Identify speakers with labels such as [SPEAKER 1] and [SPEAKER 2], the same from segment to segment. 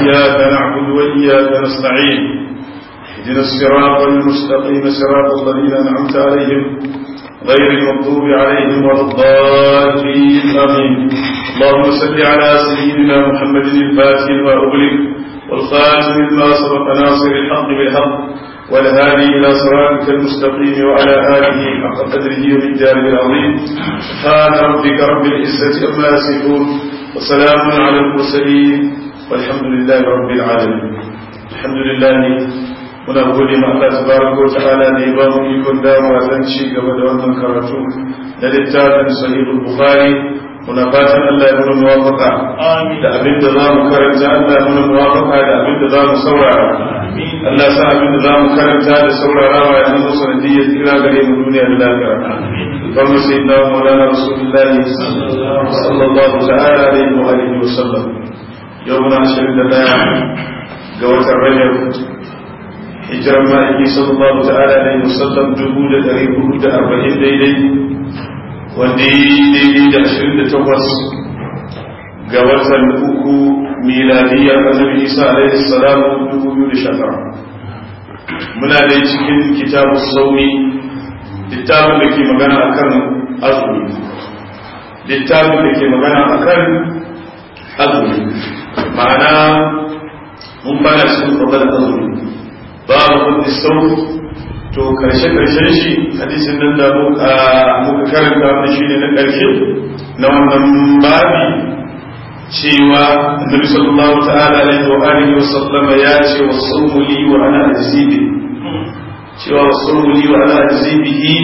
[SPEAKER 1] إياك نعبد وإياك نستعين اهدنا الصراط المستقيم صراط الذين أنعمت عليهم غير المغضوب عليهم ولا الضالين آمين اللهم صل على سيدنا محمد الفاتح لما أغلق والخاتم لما سبق ناصر الحق بالحق والهادي إلى صراطك المستقيم وعلى آله حق قدره ومقداره العظيم سبحان ربك رب العزة عما يصفون وسلام على المرسلين والحمد لله رب العالمين الحمد لله muna gode ma Allah tabaraka wa ta'ala da ya ba mu ikon dawowa zan ci gaba da wannan karatu da littafin sahihul bukhari muna fatan Allah ya muna muwafaka da abin da za mu karanta Allah ya muna muwafaka da abin da za mu saurara Allah sa abin da za mu karanta da saurarawa ya zama sanadiyyar tsira gare mu duniya da lafiya kamar sai na maulana rasulullahi sallallahu ta'ala alaihi wa alihi wa sallam yau muna ashirin da daya ga watan rajab hijirar ma'aiki sallallahu ta'ala alaihi wa sallam dubu da dari hudu da arba'in daidai wanda yi daidai da ashirin da takwas ga watan uku miladiyar annabi isa alaihi salamu dubu biyu da shekara muna dai cikin kitabu saumi littafin da ke magana akan azumi littafin da ke magana akan azumi ma'ana mun bana cikin babbar azumi babu kudi sau to karshe karshen shi hadisin nan da muka karanta wannan shi ne na karshe na wannan babi cewa annabi sallallahu ta'ala alaihi wa alihi wa sallama ya ce wa sawmu li wa ana azibi cewa wa sawmu li wa ana azibihi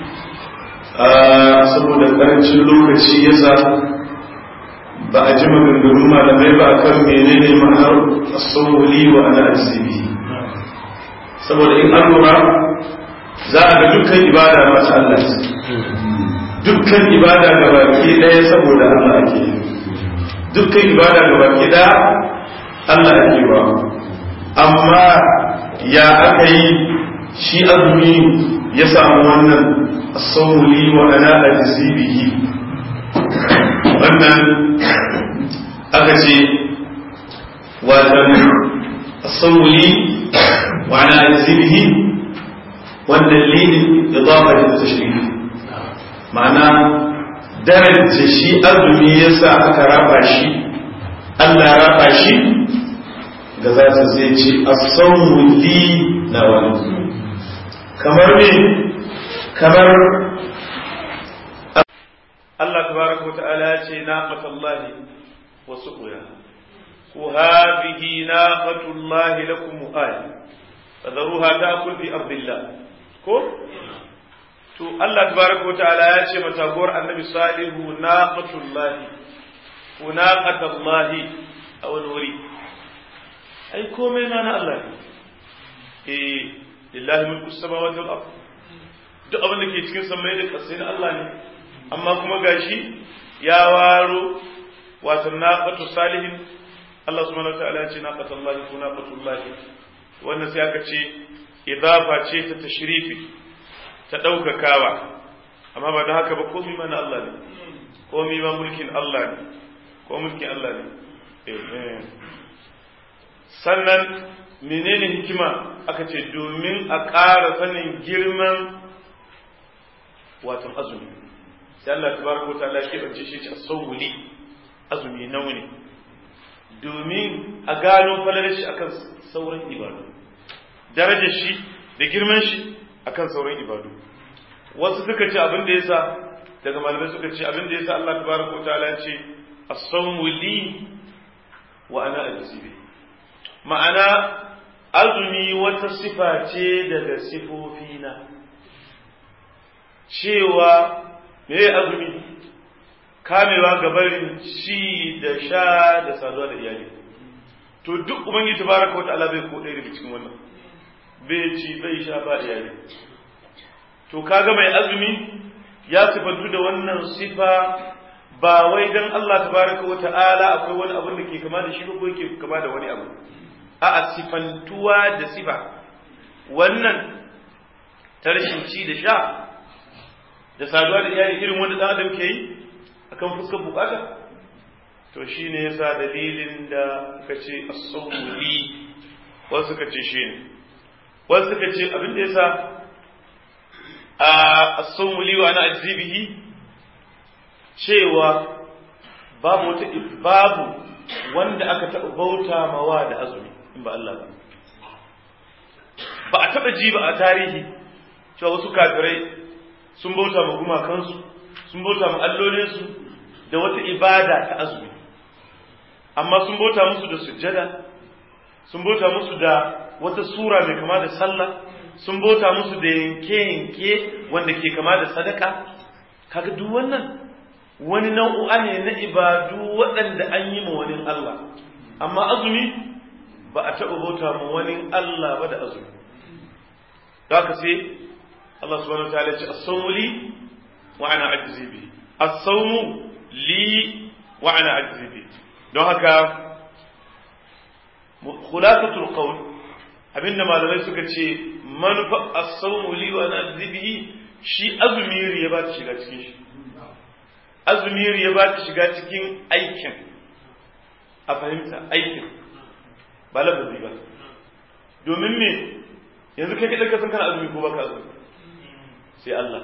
[SPEAKER 1] saboda karancin lokaci yasa ba a ji maganganun malamai ba akan menene ma'anar sawmu li wa ana azibihi saboda in an lura za a ga dukkan ibada masu Allah dukkan ibada ga baki ɗaya saboda Allah ake yi dukkan ibada ga baki ɗaya Allah ake ba amma ya aka yi shi azumi ya samu wannan sauli wa ana ajzibihi wannan aka ce watan sauli وعلى أجزمه والدليل إضافة للتشريف معناه درجة شيء أدمي يسا أكرافا شيء ألا رافا شيء قذات زيتي الصوم لي نوال كمر من كمر الله تبارك وتعالى ناقة الله وسقياها وهذه ناقة الله لكم آية فذروها تأكل في أرض الله ko to Allah tabaraka wa ta'ala ya ce mataguwar annabi salihu naqatullahi ko naqatullahi a wani wuri ai komai ma na Allah ne eh lillahi mulku samawati wal ard duk abin da ke cikin samai da ƙasai na Allah ne amma kuma gashi ya waro wato naqatu salihin Allah subhanahu wa ta'ala ya ce naqatullahi ko naqatullahi wannan sai aka ce idafa ce ta tashrifi ta ɗaukakawa amma ba da haka ba komi ma na Allah ne komi ma mulkin Allah ne ko mulkin Allah ne sannan menene hikima aka ce domin a ƙara sanin girman watan azumi sai Allah tabaraka wa ta'ala ke bance shi a sawuli azumi nawa ne domin a gano falalar shi akan sauran ibadu darajar shi da girman shi akan sauran ibadu wasu suka ce abin da yasa daga malamai suka ce abin da yasa Allah tabaraka wa ta'ala ce as-sawmu li wa ana ajzibi ma'ana azumi wata sifa ce daga sifofina cewa me azumi kamewa gabarin ci da sha da saduwa da iyali to duk ubangiji tabaraka wa ta'ala bai ko ɗaya daga cikin wannan bai ci bai sha ba iyali to kaga mai azumi ya sifantu da wannan sifa ba wai dan Allah tabaraka wa ta'ala akwai wani abin da ke kama da shi ba ko yake kama da wani abu a sifantuwa da sifa wannan ta rashin ci da sha da saduwa da iyali irin wanda dan adam ke yi akan fuskar bukata to shi ne yasa dalilin da ka ce as-sawmu li wasu ka ce shi ne wasu ka ce abin da yasa a as-sawmu li wa ana ajzibihi cewa babu wata babu wanda aka taɓa bauta mawa da azumi in ba Allah ba ba a taɓa ji ba a tarihi cewa wasu kafirai sun bauta ma gumakansu sun bauta ma allolinsu da wata ibada ta azumi amma sun bauta musu da sujjada sun bauta musu da wata sura mai kama da sallah sun bauta musu da yanke-yanke wanda ke kama da sadaka kaga duk wannan wani nau'u'a ne na ibadu waɗanda an yi ma wani Allah amma azumi ba a taɓa bauta ma wani Allah ba da azumi da haka sai Allah subhanahu wa ta'ala ce as-sawmu li wa ana ajzi bi as-sawmu li wa ana ajzi bi don haka khulasatul qawl abinda malamai suka ce manufa as-sawmu li wa ana ajzi bi shi azumi ya ba ta shiga cikin shi azumi ya ba ta shiga cikin aikin a fahimta aikin ba lafazi ba domin me yanzu kai kaɗai ka san kana azumi ko baka azumi sai Allah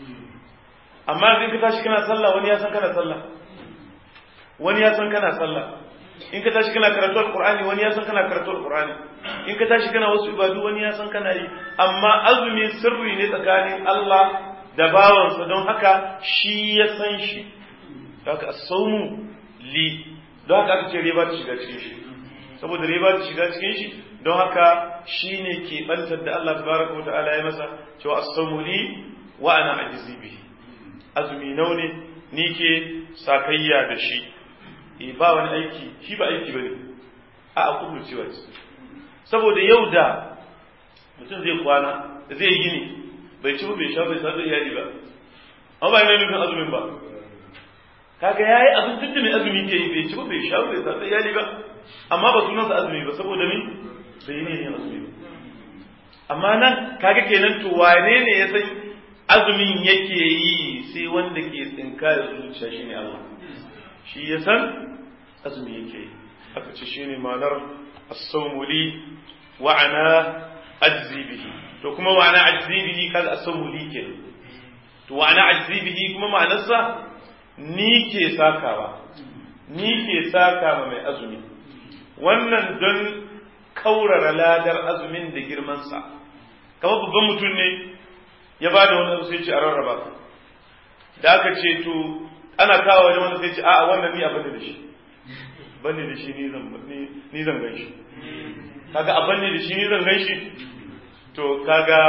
[SPEAKER 1] amma in ka tashi kana sallah wani ya san kana sallah wani ya san kana sallah in ka tashi kana karatu alqur'ani wani ya san kana karatu alqur'ani in ka tashi kana wasu ibadu wani ya san kana yi amma azumi sirri ne tsakanin Allah da bawansa don haka shi ya san shi haka as-sawmu li don haka aka ce riba ta shiga cikin shi saboda riba ta shiga cikin shi don haka shi ne ke bantar da Allah tabaraka wa ta'ala ya masa cewa as-sawmu li wa ana ajzi bihi azumi nau ne ni ke sakayya da shi e ba wani aiki shi ba aiki bane a a kullu cewa saboda yau da mutum zai kwana zai yi ne bai ci ba bai sha bai sadu iyali ba amma ba yana nufin azumin ba kaga yayi abin duk da mai azumi ke yi bai ci ba bai sha bai sadu iyali ba amma ba sunansa azumi ba saboda me bai yi ne yin azumi ba amma nan kaga kenan to wane ne ya san azumin yake yi sai wanda ke tsinka da zuciya shine Allah shi ya san azumi yake yi aka ce shine ma'anar as-sawmu li wa ana ajzi bihi to kuma wa ana ajzi bihi kaga as-sawmu li ke to wa ana ajzi bihi kuma ma'anarsa ni ke sakawa ni ke saka ma mai azumi wannan don kaurara ladar azumin da girmansa kamar babban mutum ne ya ba da wani sai ce a rarraba da aka ce to ana kawo wani wani sai ce a wannan ni abin da shi bane da shi ni zan gan shi kaga abin da shi ni zan gan shi to kaga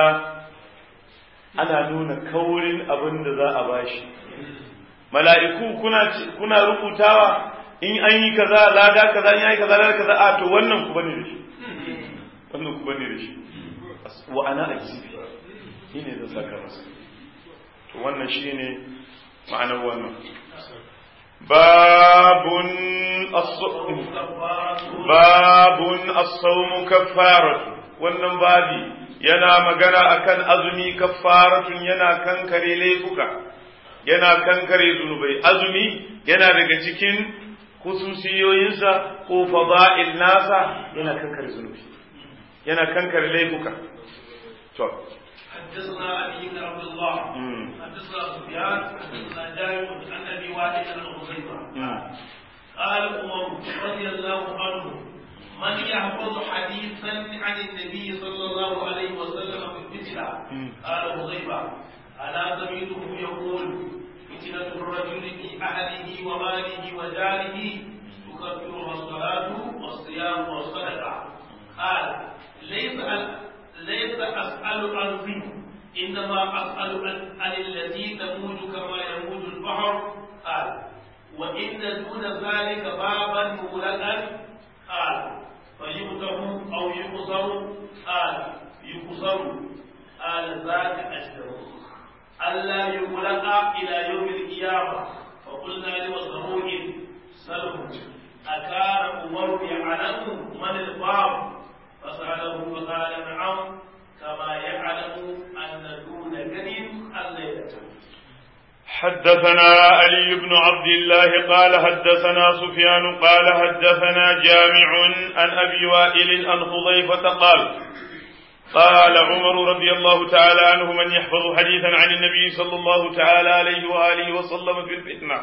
[SPEAKER 1] ana nuna kaurin abin da za a bashi mala'iku kuna kuna rubutawa in an yi kaza lada kaza in yi kaza lada kaza a to wannan ku bane da shi wannan ku bane da shi wa ana ajibi shi ne zan saka masa to wannan shi ne ma'anar wannan babun babun as-sawmu kaffaratu wannan babi yana magana akan azumi kaffaratun yana kankare laifuka yana kankare zunubai azumi yana daga cikin khususiyoyinsa ko fada'il nasa yana kankare zunubi yana kankare laifuka to
[SPEAKER 2] حدثنا علي بن عبد الله حدثنا سفيان حدثنا جابر عن ابي وائل عن حذيفه قال عمر رضي الله عنه من يحفظ حديثا عن النبي صلى الله عليه وسلم في الفتنه قال حذيفه الا سمعته يقول فتنه الرجل في اهله وماله وجاره تكفرها الصلاه والصيام والصدقه قال ليس ليس أسأل عن ذنب إنما أسأل عن التي تموج كما يموج البحر قال وإن دون ذلك بابا مغلقا قال فيفتح أو يقصر قال يقصر قال ذاك أجدر ألا يغلق إلى يوم القيامة فقلنا لمسروق سلم أكان عمر يعلم من الباب فسأله فقال نعم كما يعلم أن دون كذب الليلة
[SPEAKER 1] حدثنا علي بن عبد الله قال حدثنا سفيان قال حدثنا جامع عن أبي وائل عن حذيفة قال قال عمر رضي الله تعالى عنه من يحفظ حديثا عن النبي صلى الله تعالى عليه وآله وسلم في الفتنة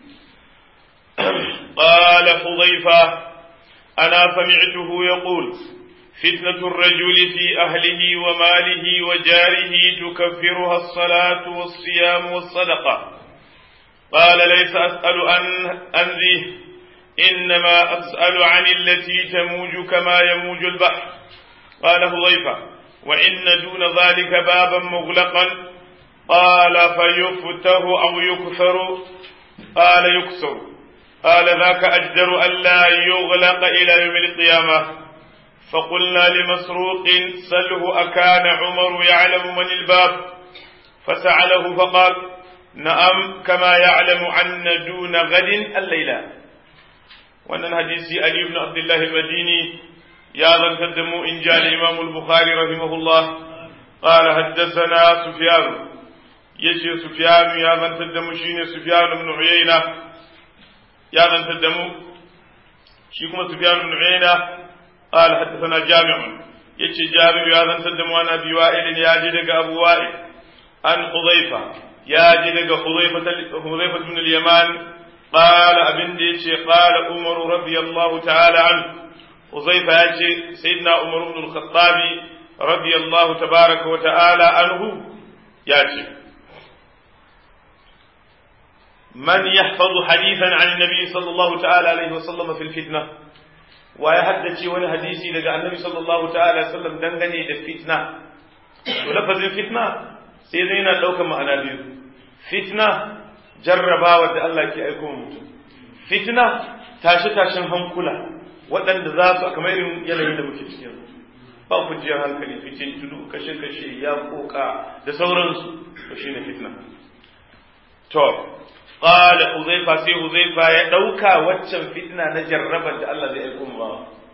[SPEAKER 1] قال حذيفة أنا سمعته يقول فتنة الرجل في أهله وماله وجاره تكفرها الصلاة والصيام والصدقة قال ليس أسأل عن عن ذي إنما أسأل عن التي تموج كما يموج البحر قال حذيفة وإن دون ذلك بابا مغلقا قال فيفتح أو يكثر قال يكسر قال ذاك أجدر ألا يغلق إلى يوم القيامة فقلنا لمسروق سله أكان عمر يعلم من الباب فسأله فقال نعم كما يعلم عن دون غد الليلة وأن الحديث علي بن عبد الله المديني يا ذا تدم إن جاء الإمام البخاري رحمه الله قال حدثنا سفيان يجي سفيان يا ذا تدم شين سفيان بن عيينة يا ذا تدم شيكم سفيان بن عيينة قال حدثنا جامع يجي جابر يا ذا تدم أنا أبي وائل يا جدك أبو وائل عن حذيفة يا جدك حذيفة حذيفة بن اليمان قال أبن ديشي قال عمر رضي الله تعالى عنه Uzaifa ya ce, Sayyidina Umar ibn al-Khattabi radiyallahu tabaraka wa ta'ala anhu ya ce, Man yahfazu hadithan an nabi sallallahu ta'ala alaihi wa sallama fil fitna wa ya haddace wani hadisi daga annabi sallallahu ta'ala alaihi sallam dangane da fitna to lafazin fitna sai zai yana ɗaukar ma'ana biyu fitna jarrabawa da Allah ke aiko mutum fitna tashe-tashen hankula waɗanda za su a kamar irin yanayin da muke cikin ba kujiyar hankali fitin tudu kashe-kashe ya koka da sauransu to shi ne fitna to qala huzaifa sai huzaifa ya ɗauka waccan fitna na jarrabar da Allah zai aiko ba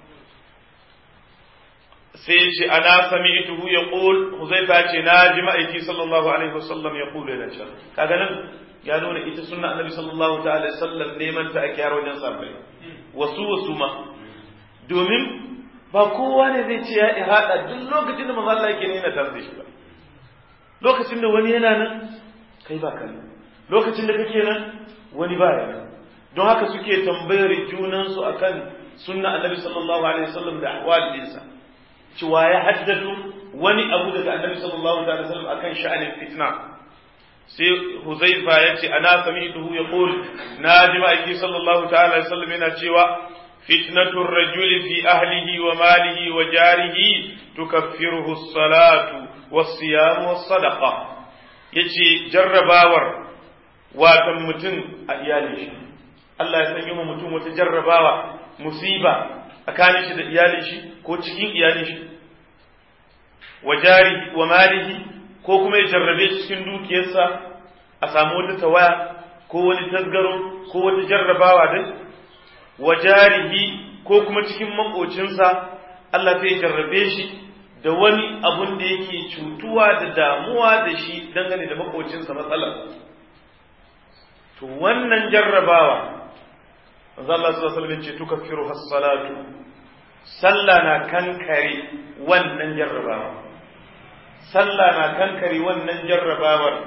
[SPEAKER 1] sai ce ana sami'tuhu yaqul huzaifa ce na ji ma'aiki sallallahu alaihi wasallam yaqulu yana cewa kaga nan ya nuna ita sunna annabi sallallahu ta'ala sallam neman ta ake yaro wajen sabai wasu wasu ma domin ba kowa ne zai ce ya ihada duk lokacin da manzo Allah yake nuna tare da shi ba lokacin da wani yana nan kai ba kan lokacin da kake nan wani ba yana don haka suke tambayar junan su akan sunna annabi sallallahu alaihi wasallam da ahwalinsa cewa ya haddadu wani abu daga annabi sallallahu alaihi wasallam akan sha'anin fitna sai huzaifa ya ce ana sami'tuhu yaqul na ji ma'aiki sallallahu ta'ala alaihi wasallam yana cewa فتنة الرجل في أهله وماله وجاره تكفره الصلاة والصيام والصدقة يجي جرباور واتم متن أيالي Allah ya sanya mutum wata jarrabawa musiba tsakanin shi da iyalin shi ko cikin iyalin shi wa jari wa malihi ko kuma ya jarrabe shi cikin dukiyarsa a samu wata tawaya ko wani tasgaro ko wata jarrabawa dai wa jarihi ko kuma cikin makocinsa Allah zai jarrabe shi da wani abun da yake cutuwa da damuwa da shi dangane da makocinsa matsalar to wannan jarrabawa manzo Allah sallallahu alaihi wasallam ce tukaffiru has-salatu sallah na kankare wannan jarrabawa sallah na kankare wannan jarrabawar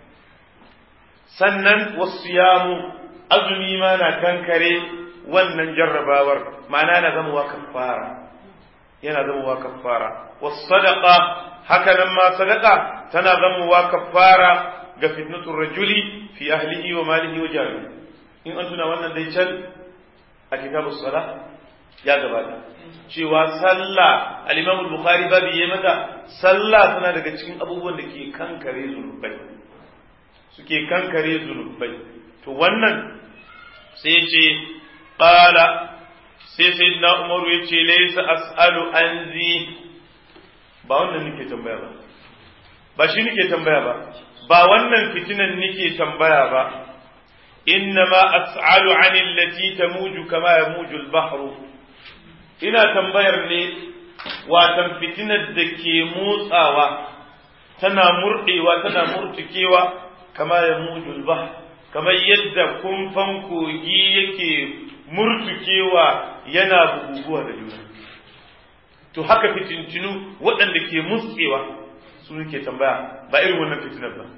[SPEAKER 1] sannan wasiyamu azumi ma na kankare wannan jarrabawar ma'ana na zama wa kafara yana zama wa kafara was sadaqa haka nan ma sadaqa tana zama wa kafara ga fitnatur rajuli fi ahlihi wa malihi wa jarihi in an tuna wannan dai can a kitabus sala ya gabata cewa sallah al-imam al-bukhari babu yayi mata sallah tana daga cikin abubuwan da ke kankare zunubai suke kankare zunubai to wannan sai ce qala sai sayyidina umaru ya ce laysa as'alu an zi ba wannan nake tambaya ba ba shi nake tambaya ba ba wannan fitinan nake tambaya ba innama as'alu an allati tamuju kama yamuju al-bahru ina tambayar ne watan fitinar da ke motsawa tana murɗewa tana murtukewa
[SPEAKER 3] kama ya mujul bah kamar yadda kumfan kogi yake murtukewa yana buguguwa da juna to haka fitintinu waɗanda ke mutsewa su ke tambaya ba irin wannan fitinar ba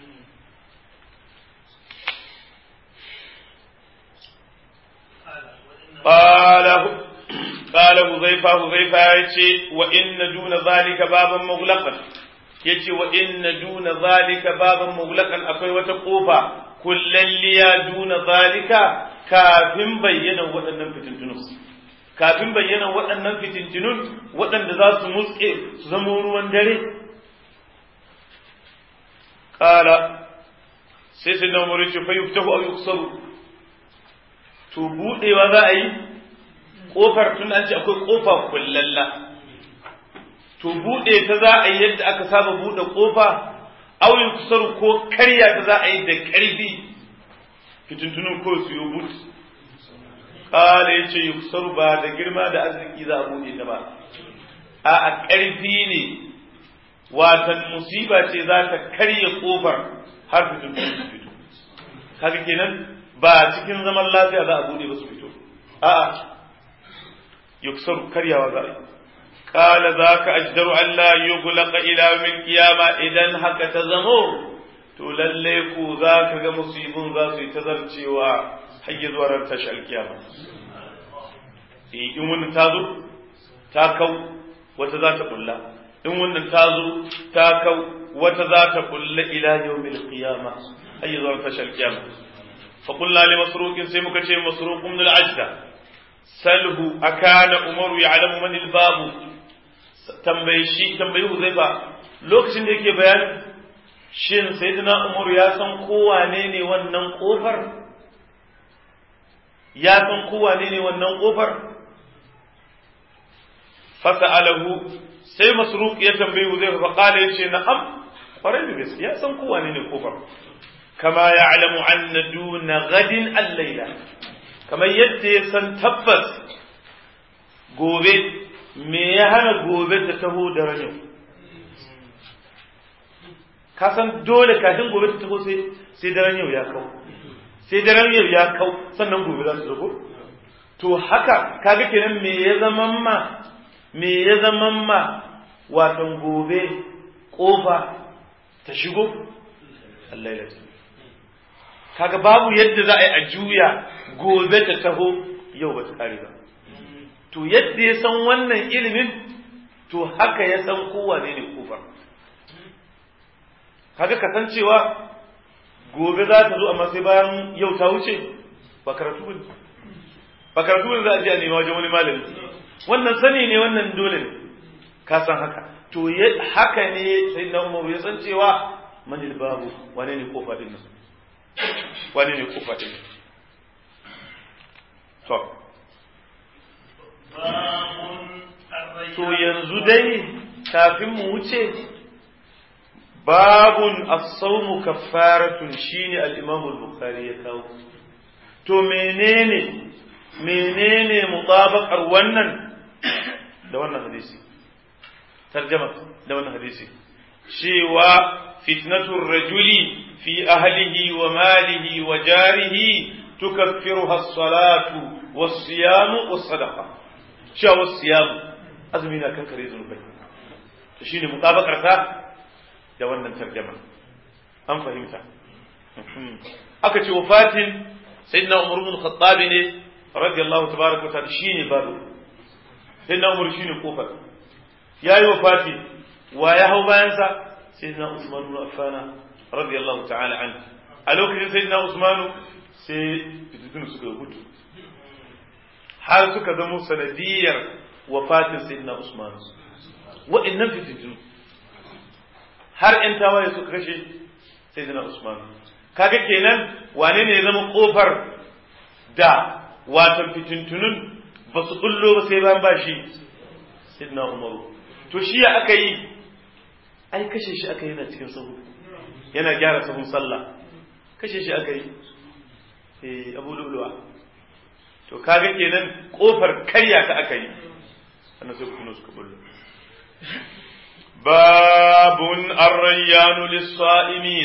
[SPEAKER 3] قال قال حذيفة حذيفة يتي وإن دون ذلك بابا مغلقا يتي وإن دون ذلك بابا مغلقا أكوي وتقوفا كلليا دون ذلك كافٍ بينا وأنم فتنتنون kafin bayyana waɗannan fitintinun waɗanda za su mutse su zama ruwan dare ƙala sai sai na umaru ce fa yuftahu aw yuksaru to buɗewa za a yi ƙofar tun an ce akwai ƙofa kullalla to buɗe ta za a yi yadda aka saba buɗe ƙofa aw yuksaru ko karya ta za a yi da ƙarfi fitintunun ko su yi but kala ya ce yuksaru ba da girma da arziki za a buɗe ta ba a a ƙarfi ne watan musiba ce za ta karya ƙofar har fitintun su fito kaga kenan ba cikin zaman lafiya za a buɗe ba su fito a'a yuksaru karyawa za a yi kala za ka ajdaru Allah yughlaqa ila min kiyama idan haka ta zamo to lalle ku za ka ga musibin za su yi tazarcewa har yi zuwa ran tashi alkiyama in wannan ta zo ta kau wata za ta bulla in wannan ta zo ta kau wata za ta bulla ila yawmil qiyama har yi zuwa tashi alkiyama fa qulna li masruqin sai muka ce masruq min al-ajda salhu akana umaru ya'lamu man al-babu tambayi shi tambayi huzaifa lokacin da yake bayani shin sayyidina umaru ya san kowa ne ne wannan kofar ya san kowa ne ne wannan kofar fasa'alahu sai masruq ya tambayi huzaifa fa qala yace na'am kwarai da gaske ya san kowa ne ne kofar kama ya'lamu anna duna gadin al-laila kamar yadda ya san tabbas gobe me ya hana gobe ta taho da ranin ka san dole kafin gobe ta taho sai sai daren yau ya kau sai daren yau ya kau sannan gobe za su zago to haka kaga kenan me ya zaman ma me ya zaman ma watan gobe kofa ta shigo Allah ya kaga babu yadda za a yi a juya gobe ta taho yau ba ta kare ba to yadda ya san wannan ilimin to haka ya san kowane ne kofar kaga kasancewa gobe za ta zo amma sai bayan yau ta wuce ba karatu ba ba karatu ba za a je a nema wajen wani malami wannan sani ne wannan dole ne ka san haka to haka ne sai na umar ya san cewa manil babu wane ne kofa din nan wane ne kofa din nan to to yanzu dai kafin mu wuce babun as-sawmu kaffaratun shine al-Imam al-Bukhari ya kawo to menene menene mutabaqar wannan da wannan hadisi tarjama da wannan hadisi cewa fitnatur rajuli fi ahlihi wa malihi wa jarihi tukaffiruha as-salatu was-siyamu was-sadaqa cewa was-siyamu azumi na kankare zunubai to shine mutabaqar ta da wannan tarjama an fahimta aka ce wafatin sayyidina umar ibn khattab ne radiyallahu tabaraka ta'ala shine babu sayyidina umar shine kofar yayi wafati wa ya hau bayan sa sayyidina usman ibn affan radiyallahu ta'ala anhu a lokacin sayyidina usman sai fitintun suka gudu har suka zama sanadiyar wafatin sayyidina usman wa'annan fitintun har ‘yan tawaye suka kashe sai zina Usman. Kaga kenan wane ne ya zama ƙofar da watan fitintunun ba su ɓullo ba sai ban bashi Sidna Umaru. To shi ya aka yi, ai kashe shi aka yi na cikin sahu, yana gyara sahun sallah, kashe shi aka yi, eh Abu Luluwa. To kaga kenan ƙofar karya ta aka yi, sannan sai kuma suka ɓullo. باب الريان للصائمين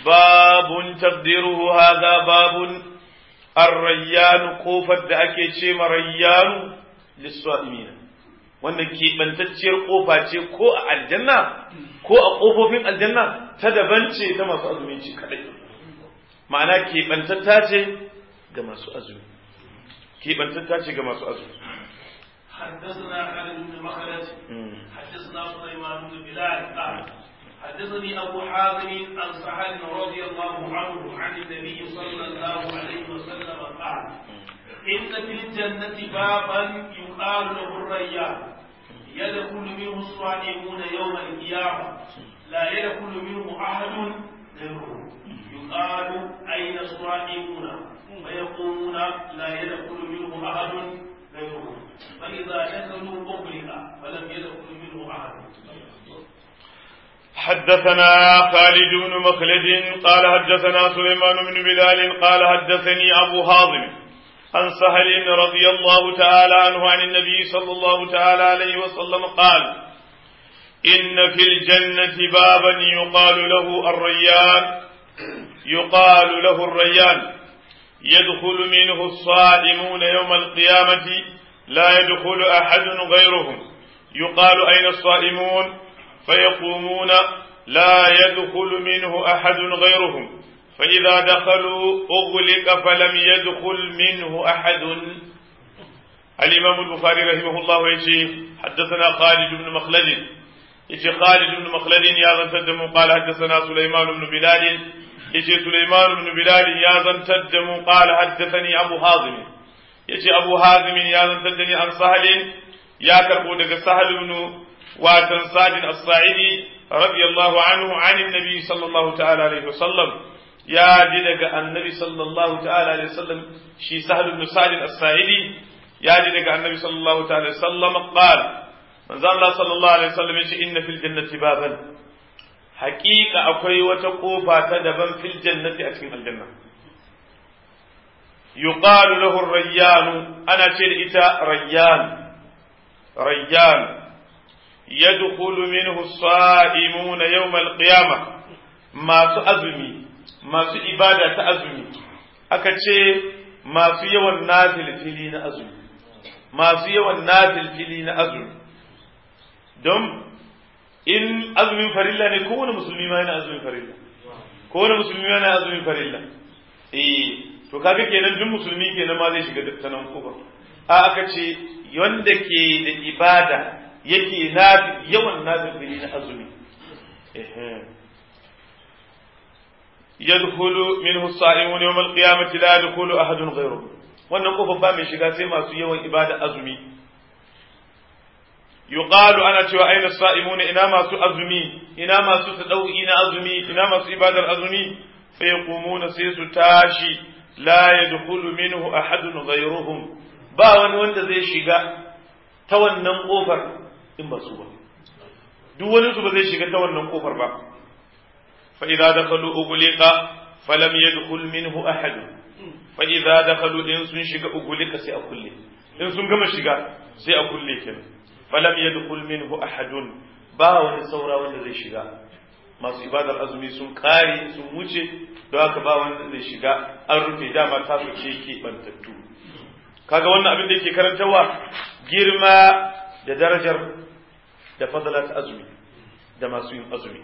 [SPEAKER 3] babun taqdiruhu hadha babun ar-rayyan kofar da ake ce ma rayyanu lis-sa'imin wannan keɓantacciyar kofa ce ko a aljanna ko a kofofin aljanna ta daban ce ta masu azumi ce kadai ma'ana keɓantatta ce ga masu azumi keɓantatta ce ga masu azumi
[SPEAKER 2] حدثنا خالد بن مخلد حدثنا سليمان بن بلال قال حدثني ابو حازم عن سهل رضي الله عنه عن النبي صلى الله عليه وسلم قال ان في الجنه بابا يقال له الريان يدخل منه الصائمون يوم القيامه لا يدخل منه احد غيره يقال اين الصائمون فيقومون لا يدخل منه احد غيره فإذا دخلوا أغلق فلم يدخل منه أحد
[SPEAKER 3] حدثنا خالد بن مخلد قال حدثنا سليمان بن بلال قال حدثني أبو هاضم عن سهل رضي الله تعالى عنه عن النبي صلى الله تعالى عليه وسلم قال إن في الجنة بابا يقال له الريان يقال له الريان يدخل منه الصائمون يوم القيامة لا يدخل أحد غيرهم يقال أين الصائمون فيقومون لا يدخل منه أحد غيرهم فإذا دخلوا أغلق فلم يدخل منه أحد الإمام البخاري رحمه الله يجي حدثنا خالد بن مخلد يجي خالد بن مخلد يا زنتدم قال حدثنا سليمان بن بلال يجي سليمان بن بلال يا زنتدم قال حدثني أبو هاضم yace Abu Hazim ya zantar da ni an Sahalin ya karbo daga Sahal ibn watan Sadin As-Sa'idi radiyallahu anhu anin Nabi sallallahu ta'ala alaihi wasallam ya ji daga Annabi sallallahu ta'ala alaihi wasallam shi Sahal ibn Sadin As-Sa'idi ya ji daga Annabi sallallahu ta'ala alaihi wasallam qala manzo Allah sallallahu alaihi wasallam yace inna fil jannati baban haqiqa akwai wata kofa ta daban fil jannati a cikin aljanna يقال له الريان أنا إتا ريان ريان يدخل منه الصائمون يوم القيامة ما سأزمي ما سإبادة تأزمي أكتشي ما سيوى النازل فيلين أزمي ما سيوى النازل فيلين أزمي دم إن أزمي فريلا نكون مسلمين ما هنا أزمي فريلا كون مسلمين ما هنا أزمي فريلا إيه to kaga kenan duk musulmi kenan ma zai shiga ta nan kufar a aka ce wanda ke da ibada yake na yawan nazari na azumi yadkhulu minhu as-sa'imun yawm al-qiyamati la yadkhulu ahadun ghayruhu wannan kofar ba mai shiga sai masu yawan ibada azumi yuqalu ana cewa aina as-sa'imun ina masu azumi ina masu tadawi na azumi ina masu ibadar azumi fa yaqumuna sai su tashi la yadkhulu minhu ahadun ghayruhum ba wani wanda zai shiga ta wannan kofar in ba su ba duk wani su ba zai shiga ta wannan kofar ba fa idza dakhalu ughliqa falam yadkhul minhu ahad fa idza dakhalu in sun shiga ughliqa sai a kulle in sun gama shiga sai a kulle kenan falam yadkhul minhu ahadun ba wani saura wanda zai shiga masu ibadar azumi sun kare sun wuce don haka ba wanda zai shiga an rufe dama ta su ce ke bantattu kaga wannan abin da yake karantarwa girma da darajar da fadala ta azumi da masu yin azumi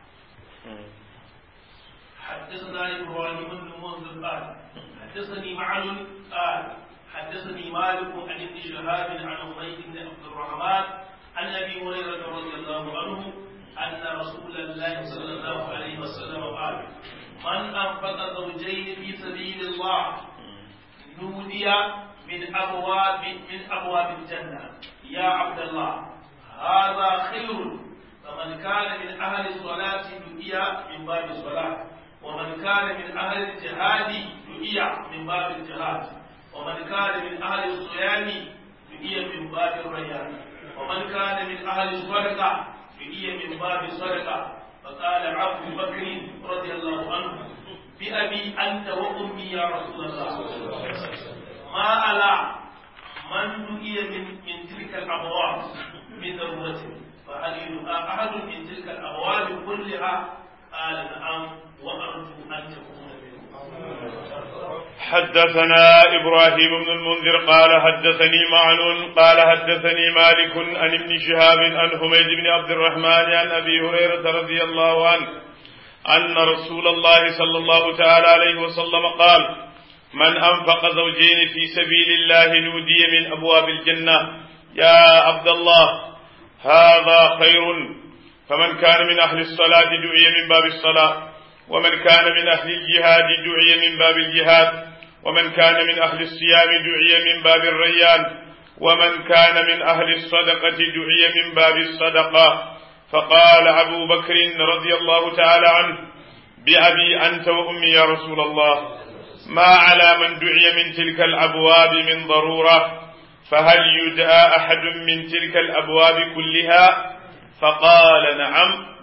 [SPEAKER 2] حدثنا ابراهيم بن منذر قال حدثني معن قال حدثني مالك عن ابن شهاب عن عبيد بن عبد الرحمن عن ابي هريره رضي الله عنه ان رسول الله صلى الله عليه وسلم قال من انفق زوجين في سبيل الله نودي من ابواب من ابواب الجنه يا عبد الله هذا خير فمن كان من اهل الصلاه دعي من باب الصلاه ومن كان من اهل الجهاد دعي من باب الجهاد ومن كان من اهل الصيام دعي من باب الريان ومن كان من اهل الصدقه دعي من باب الصدقه فقال عبد بكر رضي الله عنه بأبي أنت وأمي يا رسول الله ما ألا من دعي من, من تلك الأبواب من ضرورة فهل يدعى أحد من تلك الأبواب كلها قال نعم وأرجو أن تكون منهم
[SPEAKER 3] حدثنا إبراهيم بن المنذر قال حدثني معن قال حدثني مالك عن ابن شهاب عن حميد بن عبد الرحمن عن أبي هريرة رضي الله عنه أن رسول الله صلى الله تعالى عليه وسلم قال من أنفق زوجين في سبيل الله نودي من أبواب الجنة يا عبد الله هذا خير فمن كان من أهل الصلاة دعي من باب الصلاة ومن كان من أهل الجهاد دعي من باب الجهاد ومن كان من أهل الصيام دعي من باب الريان ومن كان من أهل الصدقة دعي من باب الصدقة فقال أبو بكر رضي الله تعالى عنه بأبي أنت وأمي يا رسول الله ما على من دعي من تلك الأبواب من ضرورة فهل يدعى أحد من تلك الأبواب كلها فقال نعم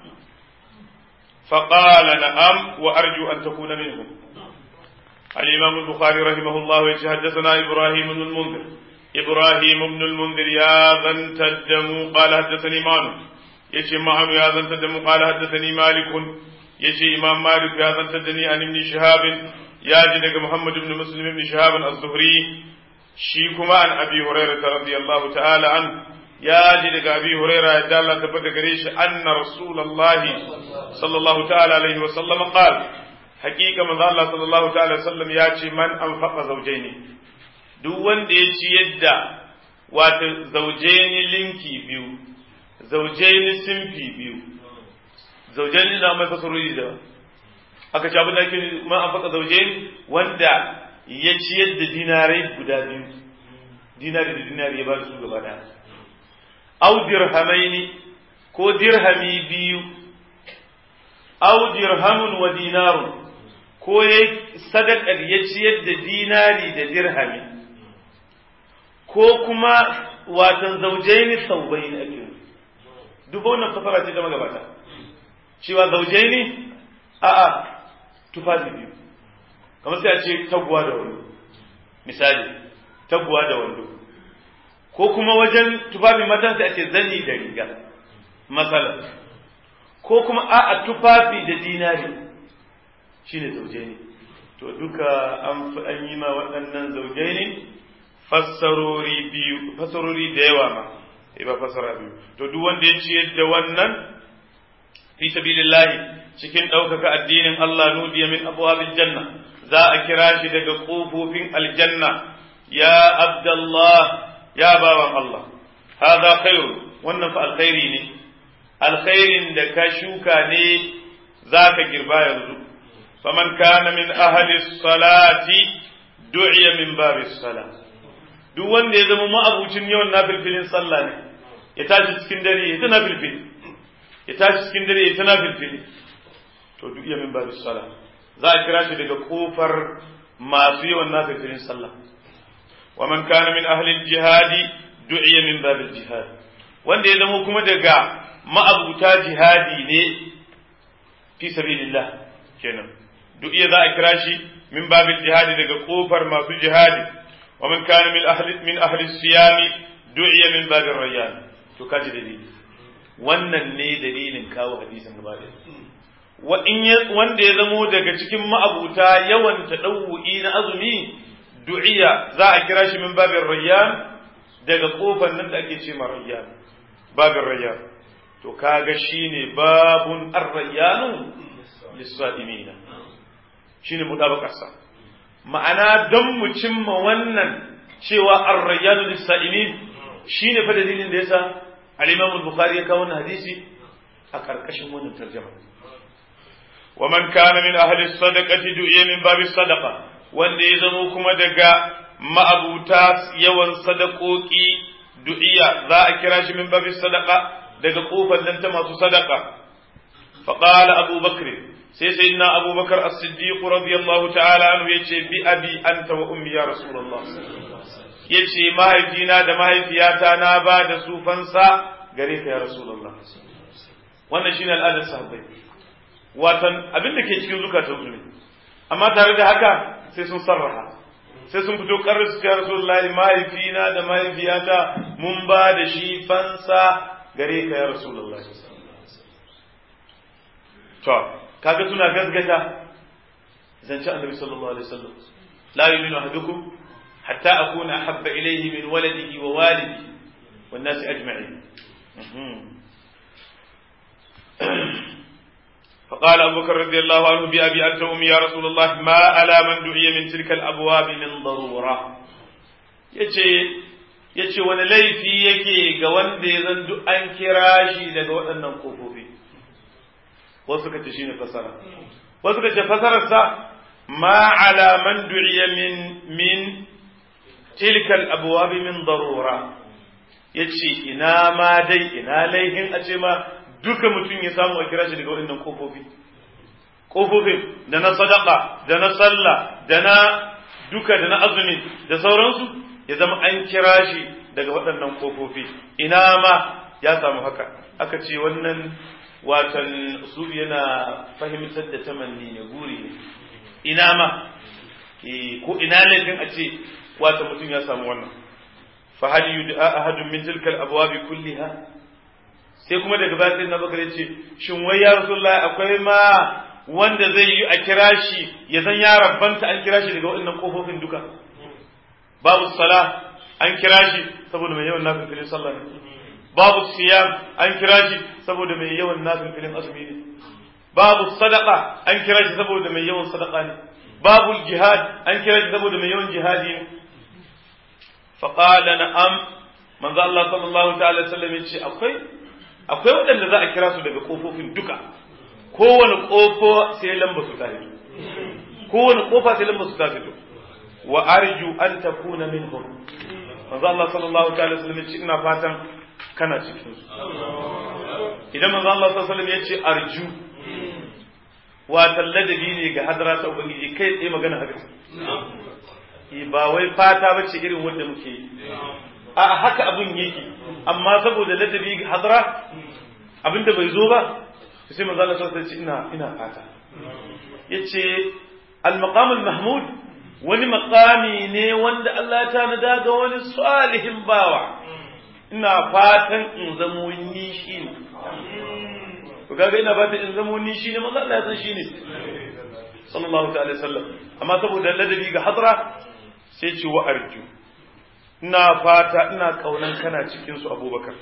[SPEAKER 3] فقال نعم وأرجو أن تكون منهم الإمام البخاري رحمه الله يتحدثنا إبراهيم بن المنذر إبراهيم بن المنذر يا ذن تدم قال حدثني مانو يشي معن يا ذن تدم قال حدثني مالك يشي إمام مالك يا ذن تدني عن ابن شهاب يا جدك محمد بن مسلم بن شهاب الزهري شيكما عن أبي هريرة رضي الله تعالى عنه ya ji daga abi huraira ya da Allah tabbata gare shi anna rasulullahi sallallahu ta'ala alaihi wa sallam qal haqiqa manzo Allah sallallahu ta'ala sallam ya ce man anfaqa zawjaini duk wanda ya ci yadda wato zawjaini linki biyu zawjaini simfi biyu zawjaini da mai fasarori da aka ci abin da ake man anfaqa zawjaini wanda ya ci yadda dinarai guda biyu dinari da dinari ya ba su gaba daya au dirhamaini ko dirhami biyu au dirhamun wa dinarun ko ya sadakar ya ciyar da dinari da dirhami ko kuma watan zaujaini saubaini ake duk wannan fasara ce ta magabata cewa zaujaini a'a tufafi biyu kamar sai a ce taguwa da wando misali taguwa da wando ko kuma wajen tufafin matan sai a ce zani da riga matsala ko kuma a tufafi da dinari shine zauje ne to duka an yi ma waɗannan zauje ne fassarori biyu fassarori da yawa ma ba fassara biyu to duk wanda ya ciyar da wannan fi sabilillahi cikin ɗaukaka addinin Allah nudiya min abwabil janna za a kira shi daga ƙofofin aljanna ya abdallah ya bawan Allah hada khairu wannan fa alkhairi ne alkhairin da ka shuka ne zaka girba yanzu faman kana min ahli salati du'iya min babis sala duk wanda ya zama ma'abucin yawan nafilfilin sallah ne ya tashi cikin dare ya ta nafilfili ya tashi cikin dare ya ta nafilfili to du'iya min babis sala za a kira shi daga kofar masu yawan nafilfilin sallah ومن كان من أهل الجهاد دعي من باب الجهاد wanda ya zama kuma daga ma'abuta jihadi ne fi sabilillah kenan duk iya za a kira shi min babil jihadi daga kofar masu jihadi wa man kana min ahli min ahli siyami du'iya min babir rayyan to kaji dalili wannan ne dalilin kawo hadisin gaba da wa in wanda ya zamo daga cikin ma'abuta yawan tadawwi na azumi du'iya za a kira shi min babin rayyan daga kofar nan da ake ce ma rayyan babin rayyan to kaga shine babun ar-rayyanu lis-sa'imina shine mutabakarsa ma'ana don mu cimma wannan cewa ar-rayyanu lis-sa'imin shine fa dalilin da yasa al-Imam al-Bukhari ya kawo wannan hadisi a karkashin wannan tarjuma wa man kana min ahli as-sadaqati du'iya min babi sadaqa wanda ya zamo kuma daga ma'abuta yawan sadakoki du'iya za a kira shi min babi sadaka daga kofar nan ta masu sadaka faqala abu bakr sai sayyidina abu bakar as-siddiq radiyallahu ta'ala anhu yace bi abi anta wa ummi ya rasulullah yace mahaifina da mahaifiyata na ba da su fansa gare ka ya rasulullah wannan shine al'adar sahabbai watan abin da ke cikin zukatansu ne amma tare da haka sai sun sarraha sai sun fito karar su ya rasulullahi mahaifina da mahaifiyata mun ba da shi fansa gare ka ya rasulullahi to kaga suna gasgata zance annabi sallallahu alaihi wasallam la yu'minu ahadukum hatta akuna habba ilayhi min waladihi wa walidi wan nas ajma'in فقال أبو بكر رضي الله عنه بأبي أنت أمي يا رسول الله ما على من دعي من تلك الأبواب من ضرورة يجي yace wani laifi yake ga wanda ya zan duk an kira shi daga waɗannan ƙofofi wasu ka ce shi ne fasara wasu ka ce fasararsa ma ala man du'iya min min tilkal abwabi min darura yace ina ma dai ina laihin a ce ma duka mutum ya samu a kira shi daga waɗannan ƙofofi ƙofofin da na sadaka da na sallah da na duka da na azumi da sauransu ya zama an kira shi daga waɗannan ƙofofi ina ma ya samu haka aka ce wannan watan su yana fahimtar da tamanni ne guri ne ina ma ko ina laifin a ce wata mutum ya samu wannan fa hal yud'a ahadun min tilka al-abwab kulliha sai kuma daga baya sai na bakar ce shin wai ya rasulullahi akwai ma wanda zai yi a kira shi ya san ya rabbanta an kira shi daga waɗannan kofofin duka babu sala an kira shi saboda mai yawan nafin filin sallah ne babu siyam an kira shi saboda mai yawan nafin filin azumi ne babu sadaka an kira shi saboda mai yawan sadaka ne babu jihad an kira shi saboda mai yawan jihadi ne faqala na'am manzo Allah sallallahu ta'ala sallam yace akwai akwai waɗanda za a kira su daga kofofin duka kowane kofo sai lamba su ta fito kowane kofa sai lamba su ta fito wa arju an takuna minhum manzo Allah sallallahu ta'ala sallam yace ina fatan kana cikin su idan manzo Allah sallallahu alaihi wasallam yace arju wa ladabi ne ga hadara ta ubangiji kai tsaye magana haka ba wai fata bace irin wanda muke yi a haka abin yake amma saboda ladabi ga hadara abinda bai zo ba sai manzo Allah sallallahu alaihi ina ina fata yace al-maqam al-mahmud wani maqami ne wanda Allah ya tanada ga wani salihin bawa ina fatan in zamo ni shi ne to kaga ina fatan in zamo ni shi ne manzo Allah ya san shi ne sallallahu ta'ala sallam amma saboda ladabi ga hadra sai ce wa arju ina fata ina kaunan kana cikin su abubakar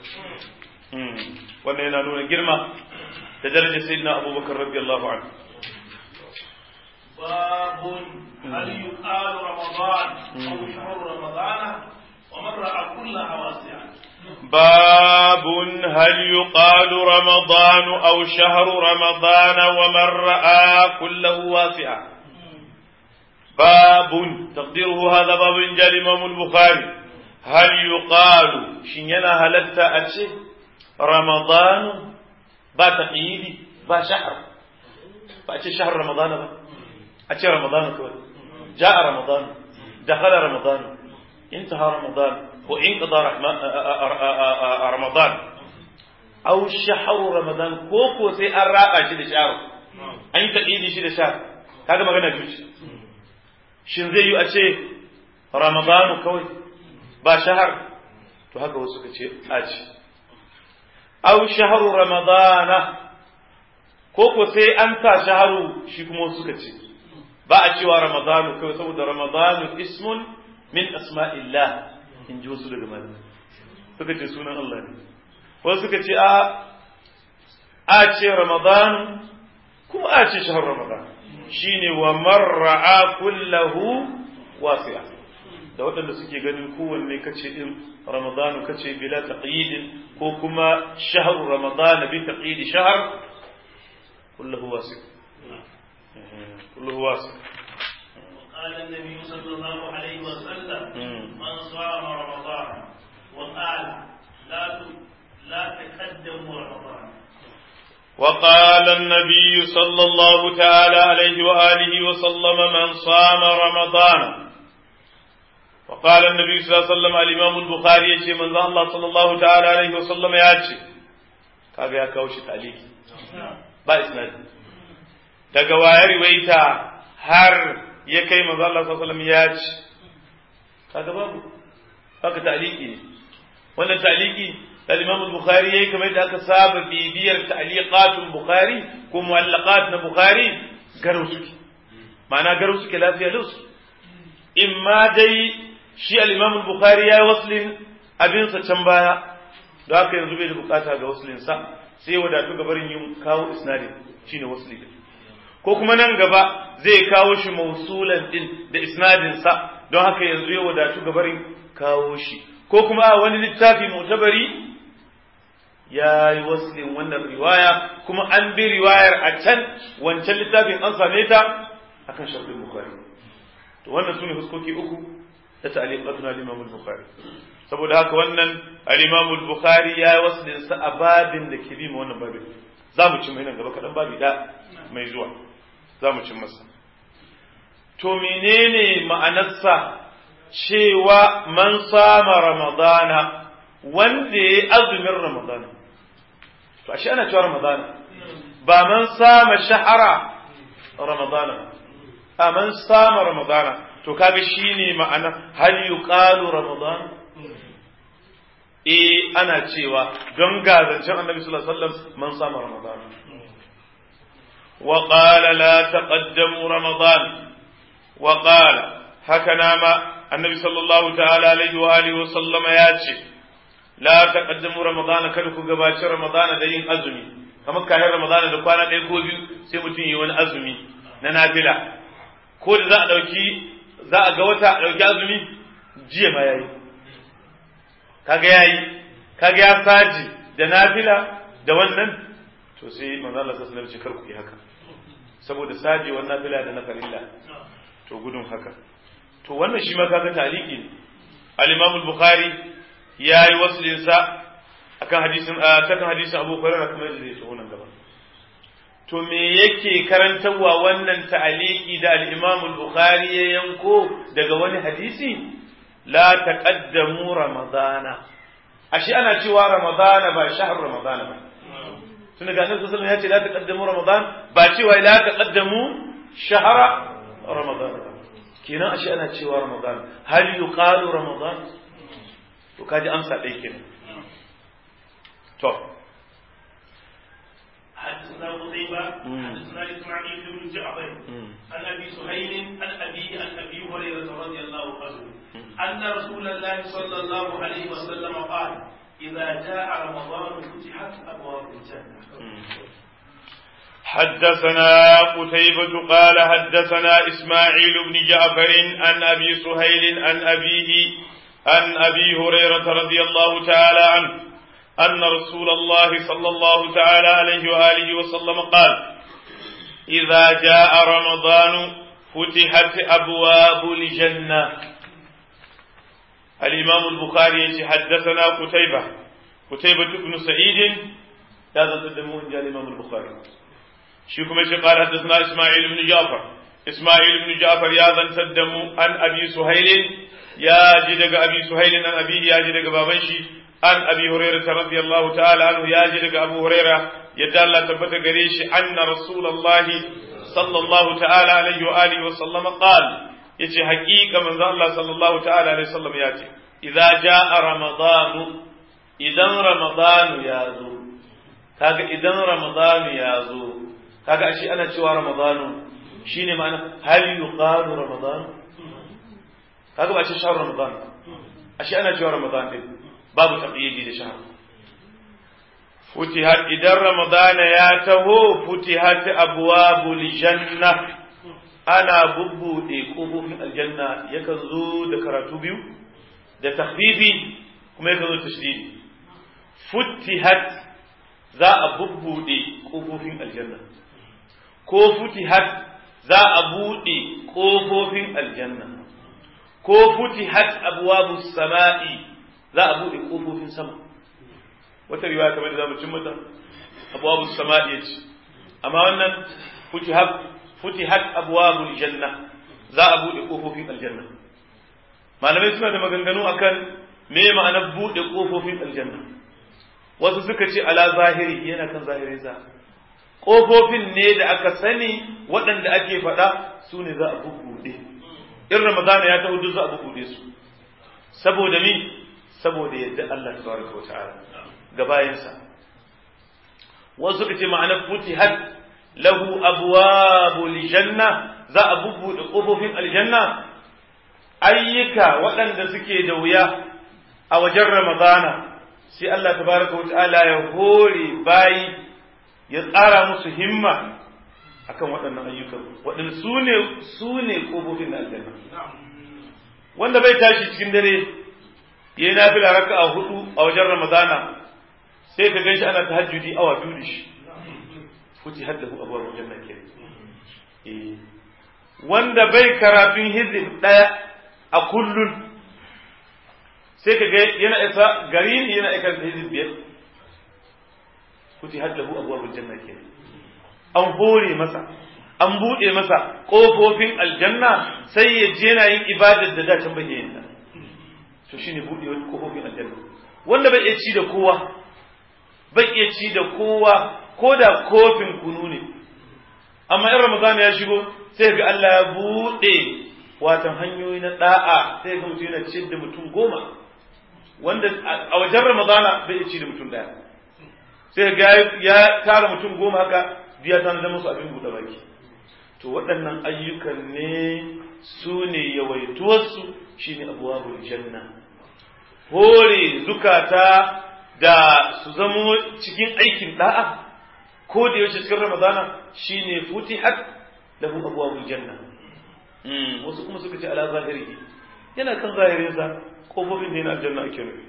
[SPEAKER 3] wannan yana nuna girma da darajar sayyidina abubakar radiyallahu anhu
[SPEAKER 2] باب هل يقال رمضان او شهر رمضان ومن راى كلها واسعا
[SPEAKER 3] باب هل يقال رمضان او شهر رمضان ومن راى كله واسعا باب تقديره هذا باب جاء الامام البخاري هل يقال شنينا هلتا أتشي رمضان با تقييدي با شهر فأتشي شهر رمضان با أتشي رمضان كوي جاء رمضان دخل رمضان انتهى رمضان وانقضى رمضان أو شهر رمضان كوكو سي الرابع شي شهر أن تقييدي شي شهر هذا ما غنى جوش shin zai yi a ce ramadanu kawai ba shahar to haka wasu ka ce a ce au shaharu ramadana ko ko sai an sa shaharu shi kuma wasu ka ce ba a cewa ramadanu kawai saboda ramadanu ismun min asma'illah in ji wasu daga malamai suka ce sunan Allah ne wasu suka ce a a ce ramadanu kuma a ce shahar ramadan shine wa marra'a kullahu wasi'a da waɗanda suke ganin kowanne kace din ramadanu kace bila taqyid ko kuma shahru ramadan bi taqyid shahr kullahu wasi' kullahu wasi'
[SPEAKER 2] قال النبي صلى الله عليه وسلم من صام رمضان وقال لا لا تقدموا رمضان
[SPEAKER 3] وقال النبي صلى الله تعالى عليه وآله وسلم من صام رمضان وقال النبي صلى الله عليه وسلم الإمام البخاري يجي من الله صلى الله تعالى عليه وسلم يأتي kaga ya kawo shi taliki ba isnadi daga waya riwaita har ya kai manzo Allah sallallahu alaihi wasallam ya ci kaga babu haka taliki ne wannan taliki al-Imam al-Bukhari yayi kamar da aka saba bibiyar ta'liqatul Bukhari ko mu'allaqat na Bukhari garau suke ma'ana garau suke lafiya lus imma dai shi al-Imam al-Bukhari yayi waslin abin sa can baya don haka yanzu bai da bukata ga waslin sa sai wadatu ga barin yin kawo isnadin shine wasli ko kuma nan gaba zai kawo shi mausulan din da isnadin sa don haka yanzu ya wadatu ga barin kawo shi ko kuma a wani littafi mutabari ya yi waslin wannan riwaya kuma an bi riwayar a can wancan littafin an same ta akan sharhin bukhari to wannan sune huskoki uku da ta'liqatun al-imam al-bukhari saboda haka wannan al-imam al-bukhari ya yi waslin sa a babin da ke bi ma wannan babin za mu ci mai nan gaba kaɗan babi da mai zuwa za mu ci masa to menene ma'anarsa cewa man sama ramadana wanda ya azumin ramadana to ashe ana cewa ramadana ba man sama shahara ramadana a man sama ramadana to kaga shine ma'ana hal yuqalu ramadana eh ana cewa don gazancen annabi sallallahu alaihi wasallam man sama ramadana wa qala la taqaddamu ramadan wa qala haka nama annabi sallallahu ta'ala alaihi wa alihi wa sallama ya ce la taqaddamu ramadana kada ku gabaci ramadana da yin azumi kamar kayan ramadana da kwana ɗaya ko biyu sai mutum yi wani azumi na nafila ko da za a ɗauki za a ga wata a ɗauki azumi jiya ma yayi kaga yayi kaga ya saji da nafila da wannan to sai manzo Allah sallallahu alaihi wasallam kar ku yi haka saboda saji wannan nafila da na farilla to gudun haka to wannan shi ma kaga taliki ne al-Imam al-Bukhari yayi waslin sa akan hadisin akan hadisin Abu Hurairah kuma yadda zai tsohon gaba to me yake karantarwa wannan ta'aliki da al-Imam al-Bukhari ya yanko daga wani hadisi la taqaddamu ramadana ashe ana cewa ramadana ba shahr ramadana ba tun daga annabi sallallahu alaihi wasallam ya ce la taqaddamu ramadan ba cewa la taqaddamu shahra ramadana kenan ashe ana cewa ramadan hal yuqalu ramadan to kaji amsa dai kenan to
[SPEAKER 2] حدثنا قتيبة حدثنا إسماعيل بن جعفر عن أبي سهيل عن أبيه عن أبي هريرة رضي الله عنه أن رسول الله صلى الله عليه وسلم قال إذا جاء رمضان فتحت أبواب الجنة
[SPEAKER 3] حدثنا قتيبة قال حدثنا إسماعيل بن جعفر عن أبي سهيل عن أبيه عن أبي هريرة رضي الله تعالى عنه أن رسول الله صلى الله تعالى عليه وآله وسلم قال إذا جاء رمضان فتحت أبواب الجنة الإمام البخاري حدثنا قتيبة قتيبة بن سعيد هذا تدمون جاء الإمام البخاري شيكم ايش قال حدثنا اسماعيل بن جعفر اسماعيل بن جعفر يا ذن تدمو عن ابي سهيل يا جدك ابي سهيل عن ابي يا جدك بابنشي عن ابي هريره رضي الله تعالى عنه يا جدك ابو هريره يدى الله تبت غريش ان رسول الله صلى الله تعالى عليه واله وسلم قال yace haƙiƙa manzo Allah sallallahu ta'ala alaihi wasallam ya ce idza jaa ramadan idan ramadan ya zo kaga idan ramadan ya zo kaga ashe ana cewa ramadanu shine ma'ana hal yuqalu ramadan kaga ba ce shahr ramadan ashe ana cewa ramadan din babu taqyidi da shahr futihat idan ramadan ya taho futihat abwabul janna ana bubbude kofofin aljanna yakan zo da karatu biyu da takhfifi kuma yakan zo tashdidi futihat za a bubbude kofofin aljanna ko futihat za a buɗe ƙofofin aljanna ko futihat abwabu sama'i za a buɗe ƙofofin sama wata riwaya kamar da zamu cin mata abwabu sama'i yace amma wannan futihat futihat abwabu janna za a buɗe ƙofofin aljanna malamai suna da maganganu akan me ma'anar buɗe ƙofofin aljanna wasu suka ce ala zahiri yana kan zahirin sa ƙofofin ne da aka sani waɗanda ake faɗa su ne za a bubbuɗe in ramadana ya taho duk za a bubbuɗe su saboda mi saboda yadda Allah tabaraka wa ta'ala ga bayansa wasu suka ce ma'ana futihat lahu abwabul janna za a bubbuɗe ƙofofin aljanna ayyuka waɗanda suke da wuya a wajen ramadana sai Allah tabaraka wa ta'ala ya hore bayi ya tsara musu himma akan waɗannan ayyukan waɗanda su ne su ne ƙofofin na aljanna wanda bai tashi cikin dare ya yi nafila raka a hudu a wajen ramadana sai ka gan shi ana tahajjudi awa biyu da shi fuci haddahu abuwar aljanna ke wanda bai karatun hizib ɗaya a kullun sai ka ga yana isa gari ne yana aikar da hizib biyar fuci haddahu abuwar aljanna ke an hore masa an buɗe masa ƙofofin aljanna sai ya je yana yin ibadar da dacin bai yin ta to shine buɗe ƙofofin aljanna wanda bai iya ci da kowa bai iya ci da kowa ko da kofin kunu ne amma in ramadan ya shigo sai ga Allah ya buɗe watan hanyoyi na da'a sai ga mutum yana ci da mutum goma wanda a wajen ramadana bai iya ci da mutum ɗaya sai ga ya tara mutum goma haka biya ta zama su abin buɗe baki to waɗannan ayyukan ne su ne yawaituwarsu shi ne abuwabul janna hore zukata da su zamo cikin aikin da'a ko da yaushe cikin ramadana shi ne futihat lahu abuwabul janna wasu kuma suka ce ala zahiri yana kan zahirinsa kofofin ne na aljanna ake nufi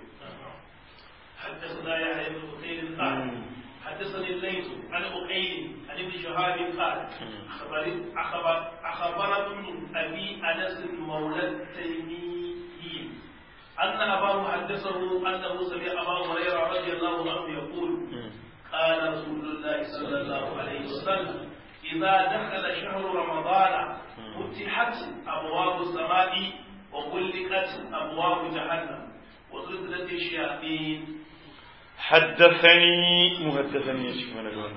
[SPEAKER 2] حدثنا يحيى بن بخير قال حدثني الليث عن أقيل عن ابن شهاب قال أخبر أخبر أخبر ابن أبي أنس مولى التيمي أن أباه حدثه أنه سمع أبا هريرة رضي الله عنه يقول قال رسول الله صلى الله عليه وسلم إذا دخل شهر رمضان فتحت أبواب السماء وغلقت أبواب جهنم وزلزلت الشياطين
[SPEAKER 3] حدثني مهدثني يا شيخ من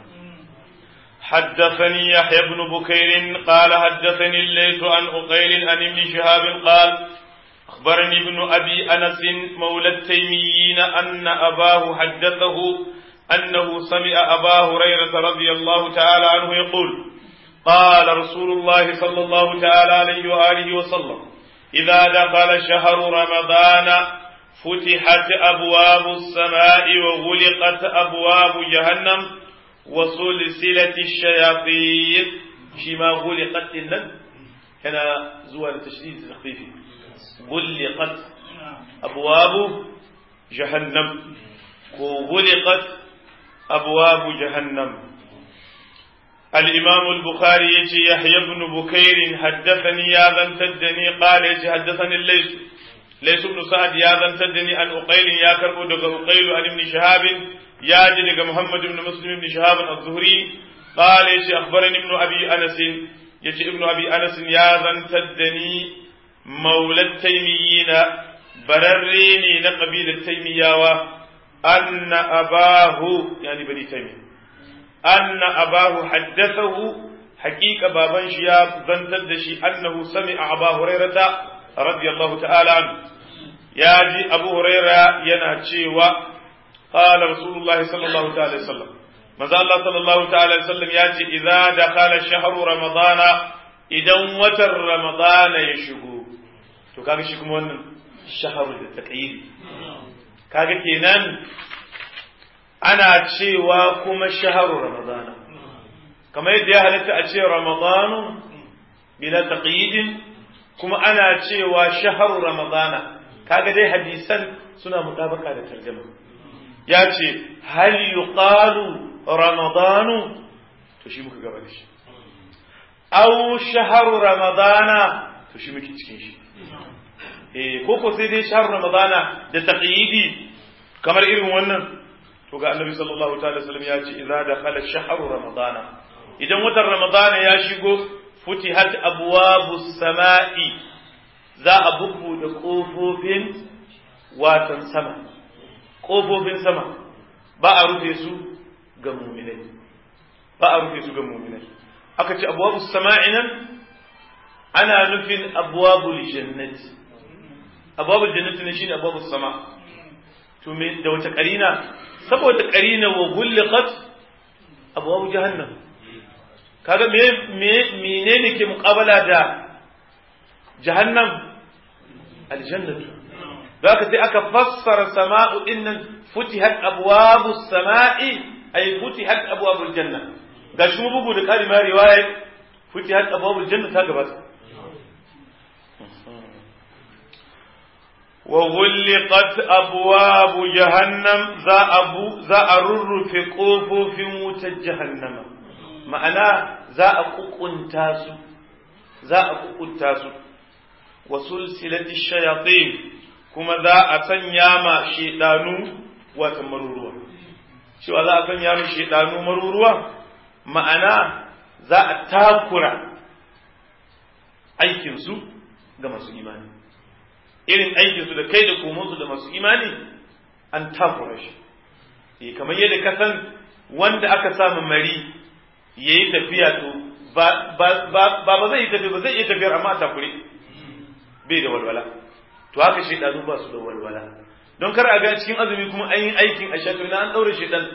[SPEAKER 3] حدثني يحيى بن بكير قال حدثني الليث عن أقيل عن ابن شهاب قال أخبرني ابن أبي أنس مولى التيميين أن أباه حدثه أنه سمع أبا هريرة رضي الله تعالى عنه يقول قال رسول الله صلى الله تعالى عليه وآله وسلم إذا دخل شهر رمضان فتحت أبواب السماء وغلقت أبواب جهنم وسلسلة الشياطين شما غلقت إلا كان زوال تشديد تخفيفي غلقت أبواب جهنم وغلقت أبواب جهنم الإمام البخاري يجي يحيى بن بكير حدثني يا ذن تدني قال يجي حدثني الليث ليس بن سعد يا ذن تدني أن أقيل يا كربو دغ أقيل عن ابن شهاب يا جدغ محمد بن مسلم بن شهاب الزهري قال يجي أخبرني ابن أبي أنس يجي ابن أبي أنس يا ذن تدني مولى التيميين برريني نقبيل التيمياوة أن أباه يعني بني تيمية أن أباه حدثه حقيقة بابان شياب ذنتد شي أنه سمع أبا هريرة رضي الله تعالى عنه ياجي أبو هريرة ينهجي قال رسول الله صلى الله تعالى وسلم ماذا الله صلى الله تعالى وسلم ياجي إذا دخل شهر رمضان إذا وتر رمضان يشهو to kaga shi kuma wannan shaharu da taqyidi kaga kenan ana cewa kuma shaharu ramadana kamar yadda ya halitta a ce ramadanu bila taqyidin kuma ana cewa shaharu ramadana kaga dai hadisan suna mutabaka da tarjuma ya ce hal yuqalu ramadanu to shi muka gaba da shi aw shaharu ramadana to shi muke cikin shi eh ko ko sai dai shaharu ramadana da taqyidi kamar irin wannan to ga annabi sallallahu ta'ala sallam ya ce idza dakhala shahru ramadana idan watan ramadana ya shigo futihat abwabus sama'i za a bubbuɗe kofofin watan sama kofofin sama ba a rufe su ga mu'minai ba a rufe su ga mu'minai aka ce abwabus sama'i nan ana nufin abwabul jannati abwabul jannati ne shine abwabus sama' to me da wace karina saboda qarina wa gulqat abwaab jahannam kaga me me menene ke muqabala da jahannam aljannatu zaka sai aka fassara sama'u innan futihat abwabus sama'i ay futihat abwabul janna gashi mu bugu da kari ma riwaya futihat abwabul janna ta gabata wa ghulqat abwabu jahannam za abu za a rurrufe kofofin wutar jahannama ma'ana za a kukunta su za a kukunta su wa sulsilati shayatin kuma za a sanya ma shedanu wata maruruwa cewa za a sanya ma shedanu maruruwa ma'ana za a takura aikinsu ga masu imani irin aikinsu da kai da komonsu da masu imani an takura shi kamar yadda ka san wanda aka samu mari ya yi tafiya to ba ba zai yi tafiya ba zai iya tafiyar amma a takure bai da walwala to haka shaidanu ba su da walwala don kar a ga cikin azumi kuma an yi aikin a shato ina an ɗaure shaidan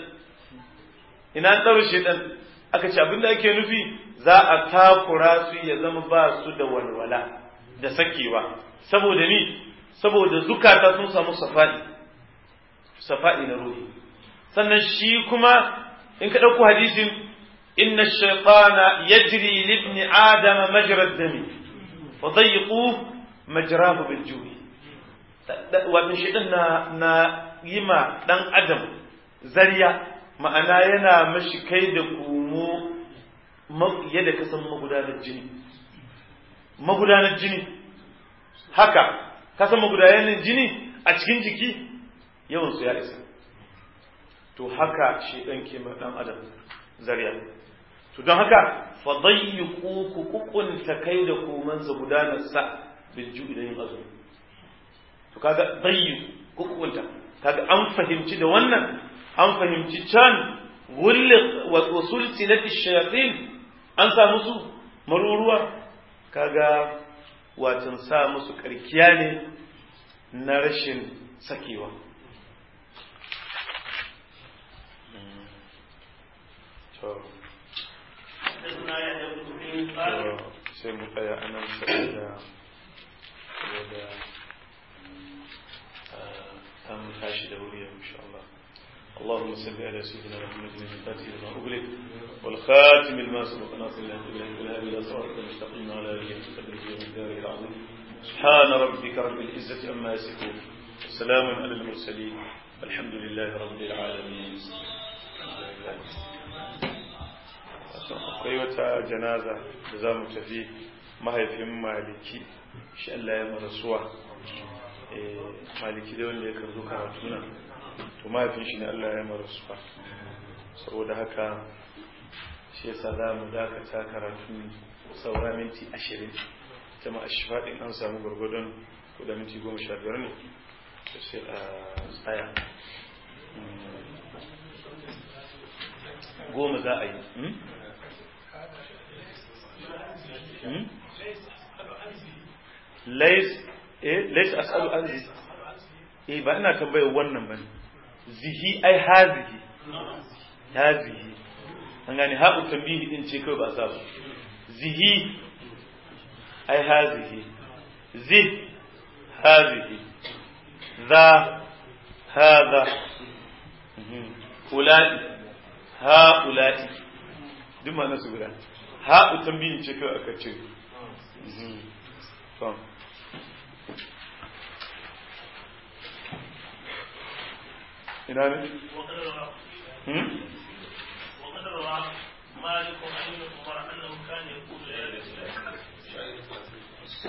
[SPEAKER 3] ina an ɗaure shaidan aka ce abinda ake nufi za a takura su ya zama ba su da walwala da sakewa saboda ni saboda zukata sun samu safa'i safa'i na ruhi sannan shi kuma in ka ɗauko hadisin inna shaytana yajri libni adama majra dami fa dayiqu majrahu bil ju'i wato shaytan na na yima dan adam zariya ma'ana yana mashi kai da kumo yadda ka san magudanar jini magudanar jini haka ka san magudanar jini a cikin jiki yawansu ya isa to haka shi ɗan ke ɗan adam zariya to don haka fadayyiku ku kukunta kai da komansa gudanar sa bil ju'i da yin azumi to kaga dayyi kukunta kaga an fahimci da wannan an fahimci can wulli wa sulsilati shayatin an sa musu maruruwa kaga watan sa musu karkiya ne na rashin sakewa sai mu tsaya anan saboda saboda an tashi da wuri insha Allah اللهم صل على سيدنا محمد الفاتح لما أغلق والخاتم لما سبق ناصر الله بالله إلى صراط المستقيم على آله وصحبه ومن العظيم سبحان ربك رب العزة عما يصفون وسلام على المرسلين الحمد لله رب العالمين akwai wata janaza da za mu tafi mahaifin maliki shi Allah ya marasuwa maliki da wanda ya karzo karatu nan to mahaifin shi ne Allah ya marasuwa saboda haka shi yasa za mu dakata karatu saura minti ashirin ta ma ashifaɗin an samu gwargwadon kuda minti goma sha biyar ne sai a tsaya goma za a yi lais as'alu an zihi eh ba ina tambayar wannan bane zihi ai hazihi hazihi an gane haɓu tambihi din ce kawai ba sa ba zihi ai hazihi zih hazihi za هذا أولئي هؤلاء duk ma nasu guda ha'u tambayin ce kawai aka ce ina ne?
[SPEAKER 2] وقد روى مالك عن ابن عمر انه كان يقول